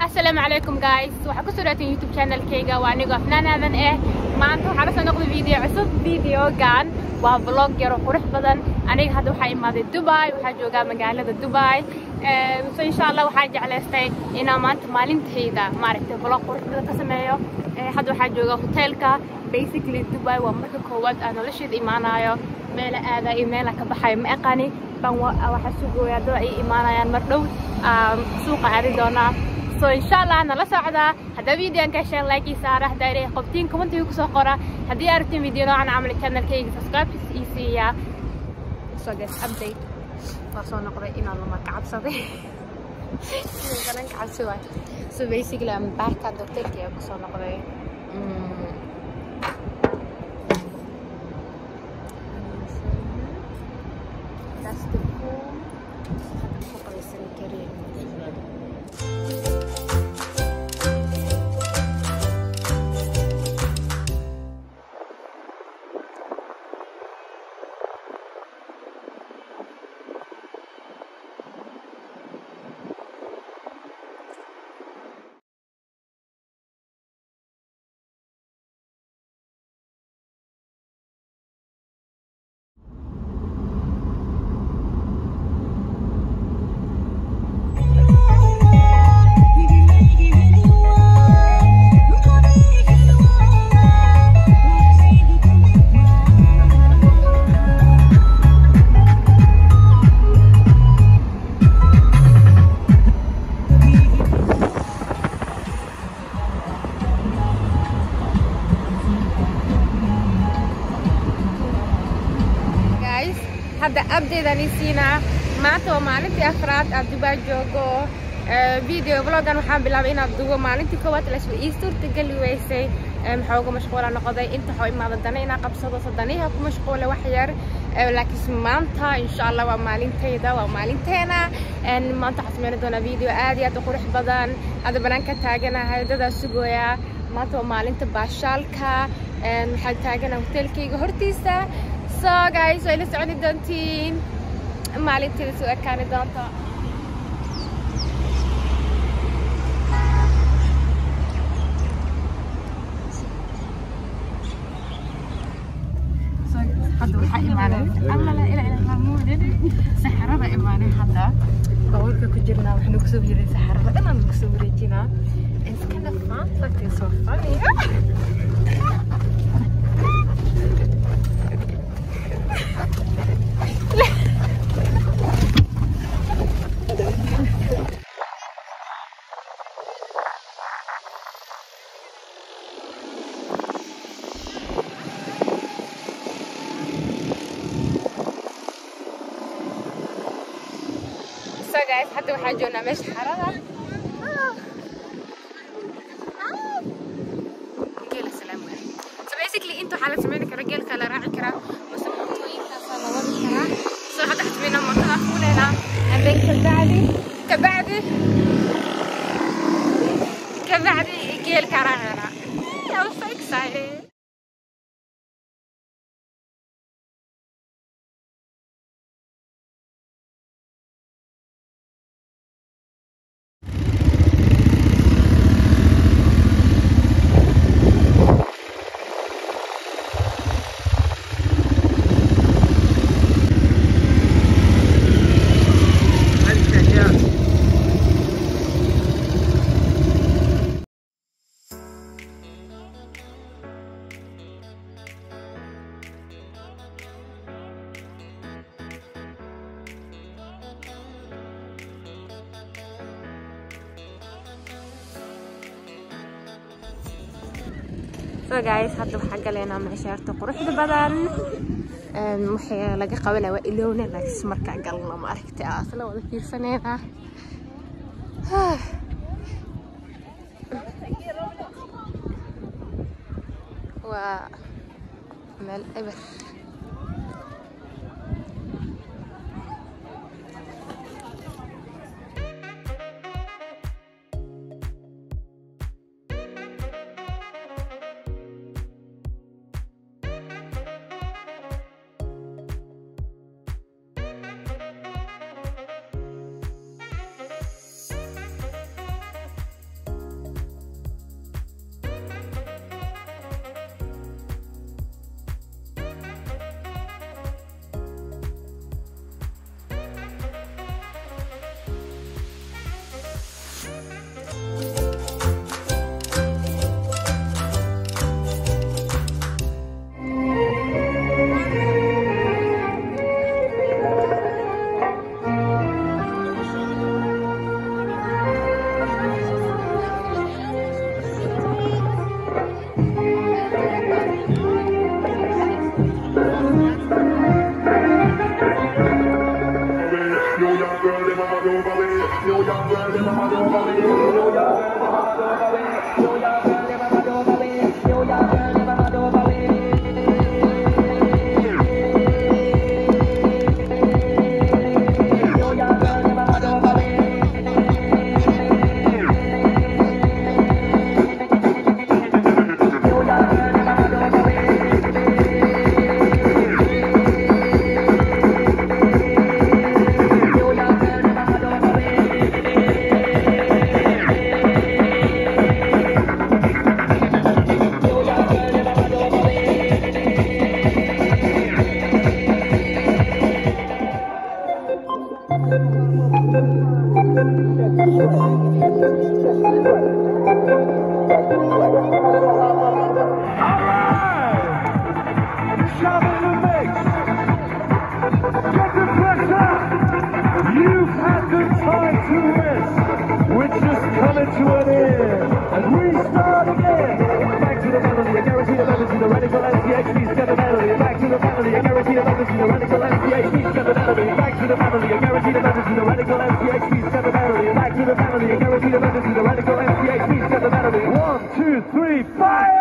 asalaamu calaykum guys waxaa ku soo dhawaateen youtube channelkayga waa anigoo afnaanaadan ah maanta waxaa lasoo noqday video cusub videogan waa vlog yaro qurux badan aniga hadda waxaa imaaday dubai waxaa joogaa magaalada dubai so insha allah waxaa jeclaystay inaan maanta maalintayda maaragtay vlog qurux badan ka sameeyo hadda waxaa jooga hoteelka basically dubai waa marka koowaad aan nolosheeda imaanayo meela aada iyo meela ka baxayo ma aqani ban waxaa sugooyaa dad ay imaanayaan mar dhow suuqa aadi doonaa so insha allah nala socdaa haddaa videoan ka hesheen like ii saara haddaa ilaahay qobtiin commentiga kusoo qora haddii aragtiin video noocan camal channelkayga subscribe ii siiyaa so guys update waa soo noqday inaan lama kacabsaday galan kacabsi waay so basically I'm back at the hotelki aan kusoo noqday That's the pool. Hadda ku qoraysan karin. guys hadda abdeedaan ii siinaa maanta waa maalintii afraad aad dubai joogo video vlogan waxaan bilaabay inaad dugo maalintii koowaad lasba ii suurtageli weysay maxaa uga mashquula noqday inta waxaa imaada dana inaa qabsado so daniha ku mashquula wax yar laakiinse maanta insha allah waa maalintayda waa maalinteena maanta waxaan sameyn doonaa video aad iyo aad u qurux badan hadda banaanka taaganahay dadaa sugooyaa maanta waa maalinta baashaalka waxaan taaganaha hoteelkayga hortiisa so guys way la soconi doontiin maalinteeda soo ekaani doonto hadda waxaa imaanay allala ilaa ilaa hamuudin saxarada imaanay hadda bawlka ku jirnaa waxaynu kusoo jiray saxarada dhanaan kusoo wareejinaa It's kind of fun, like it's so funny. so guys hadda waxaan joognaa meesha xarada geela salaam waay so basically inta waxaa la sameyn karaa geelka la raaci karaa mase mootooyinkaasaa la wadi karaa so hadda waxaan sameynaa mootada fuuleynaa and then kabacdi kabacdi kabacdi geelka raaceynaa I'm so excited so guys hadda waxaa galeynaa meesha horta quruxda badan waxay laga qabanaya waa ilowna laakiin markaa galna ma aragtay aa isla wada fiirsaneyna waa meel eber You've had the time to rest, which is coming to an end. And we start again. Back to the melody, I guarantee the melody, the radical MCHD seven melody. Back to the melody, I guarantee the melody, the radical MCHD seven melody. Back to the melody, I guarantee the melody, the radical MCHD seven melody. Back to the melody, I guarantee the melody, the radical MCHD seven melody. One, two, three, fire!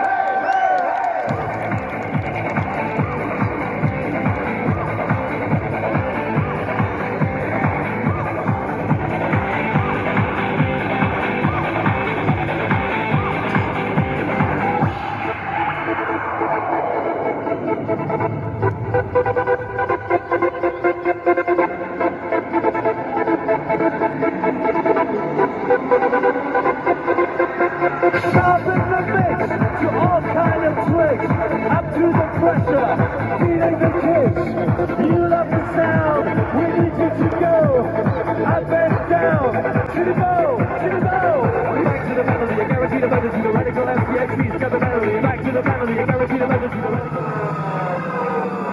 Sharpen the mix to all kind of twigs. Up to the pressure, feeding the kids. You love the sound, we need you to go. Up and down, to the bow, to the bow. Back to the melody, I guarantee the melody, the radical MCXP's got the melody. Back to the melody, I guarantee the melody, the radical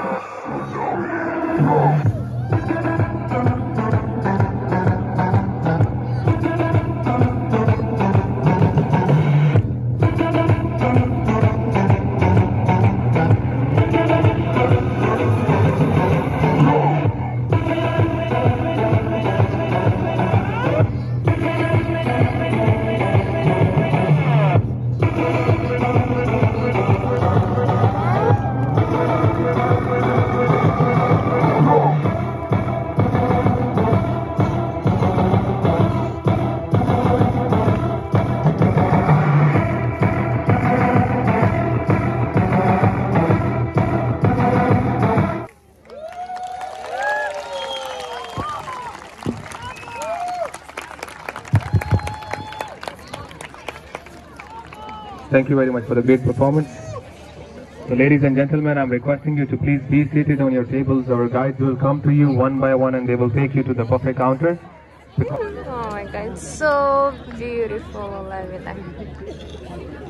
Thank you very much for the great performance. So ladies and gentlemen, I'm requesting you to please be seated on your tables. Our guides will come to you one by one and they will take you to the buffet counter. Oh my god, so beautiful. I love it.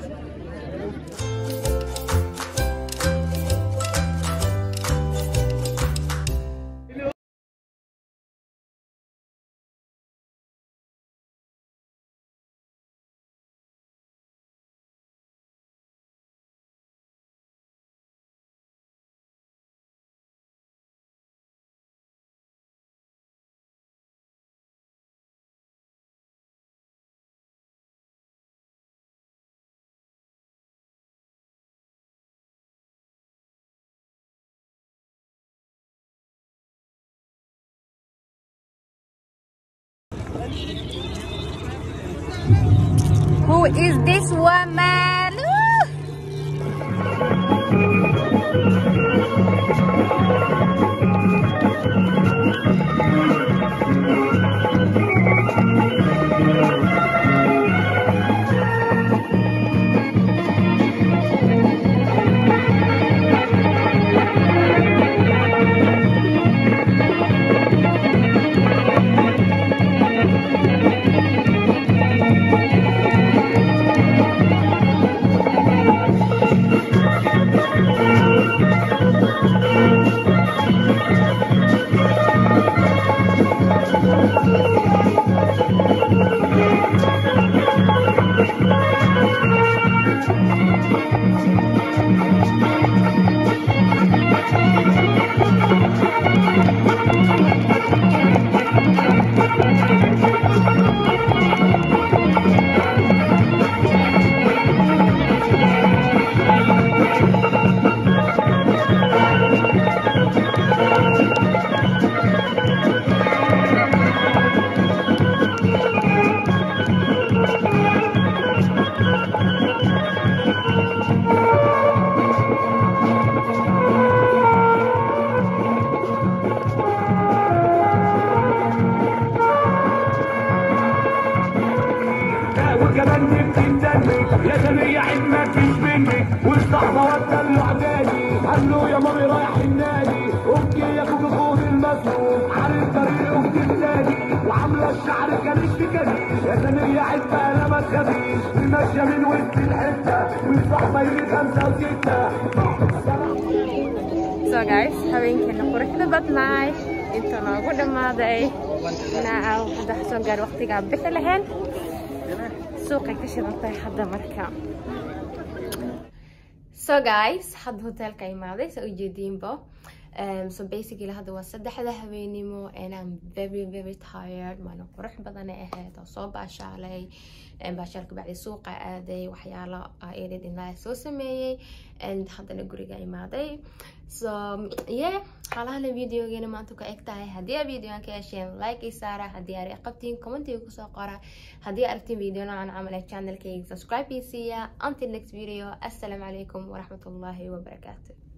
Who is this woman? Ooh. بغني بتندمي يا ثانية عيد ما فيش مني والصحبة والدلع تاني قالوا يا مامي رايح النادي اوكي يا اخوك خد المسؤول عارف طريق اختي النادي وعاملة الشعر كريش في كريش يا ثانية عيد بقى لا ما تخافيش ماشية من وسط الحتة والصحبة يجي خمسة وستة so guys habeenkeena quruxda badnaay inta noogu dhammaaday naacaw hadda soo gaar waqtigaa bixi lahayn suuqay ka shidantahay hadda marka so guys hadda hotelka imaaday sa ujeediinbo Um, so basically hadda waa saddexda habeenimo and I'm very very tired maalin qurux badan ay ahayd oo soo baashaalay baashaalka bacdi suuqa aaday waxyaalo edit inaa soo sameeyey and haddana guriga imaaday so yeah xaalahana videogeena maanta ku eg tahay haddii aad videoan ka hesheen like i saara haddii aad qabtiin commentiga kusoo qora haddii aragtiin video noocan camal ee channelkayga subscribe i siiya until next video assalaamu calaykum waraxmatullaahi wabarakaatu